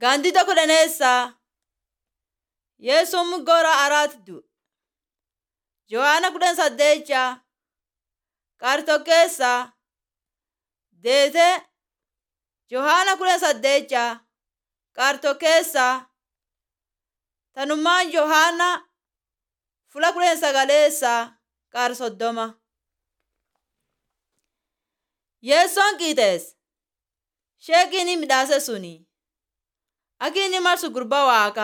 Gaandida kudhaneessaa Yesuun muggora araati du'e. Yohaana kudhan saddeecha Qaartokkeessaa Deetee Yohaana kudhan saddeecha Qaartokkeessaa Tanummaan Yohaana fula kudhan sagaleessaa qaar soddoma. Yeessoon qiixeesse sheekii inni midhaase suni akka inni marsu gurbaa waaqa.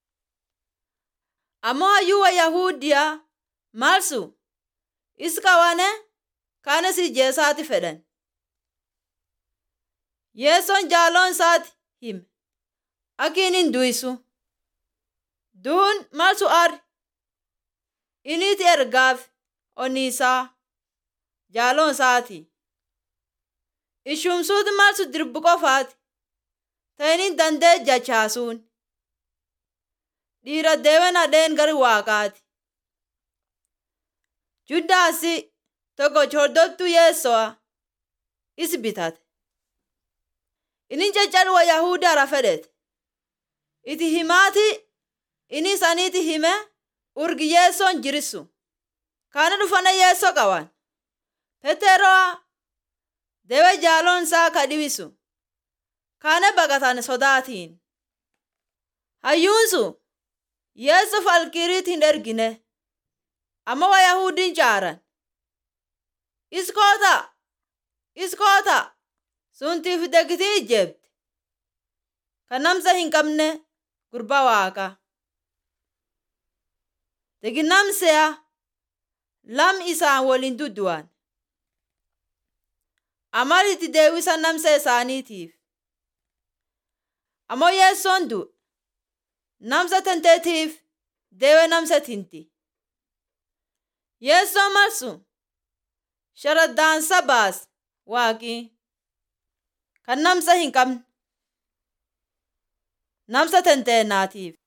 Ammoo hayyuu wa Yahudiyaa marsu is qawane kaanis ijjeesaati fedhan. Yeessoon jaaloon isaati hime akka inni hin du'isu. Duun marsu ari iniiti ergaaf onni isaa jaaloon isaati. Ishumsuuti marsu dirbu qofaati. Ta'iniin dandee jachaasuun. Dhiira deewen hadheen gari waaqaati. Juddaasi tokko hordoftuu yeesso'a is bitate. Inni jechaan wa Yahudaara fedhete. Iti himaati inni isaaniiti hime urgi yeessoon jirisu. Kaana dhufana yeessoo qaban. Petero'a dewe jaaloon isaa ka dhibisu. Kaana baqatan sodaatiin. Hayyuunsu yeesso falkiriit hin ergine. Amma wa Yahudiin caaran. Iskoota! Iskoota! Suntiif degitii ijjeebde. Kan namsa hin qabne gurbaa waaqa. Deginnamseya lam isaan waliin duddu'an. Amal itti deebisan namsa isaaniitiif. Ammoo yeessoon du'e. Namsa tanteetiif deewe namsa tinti. Yeessoon marsu sharaddaansa baas waaqii. Kan namsa hin qabne. Namsa tanteennaatiif.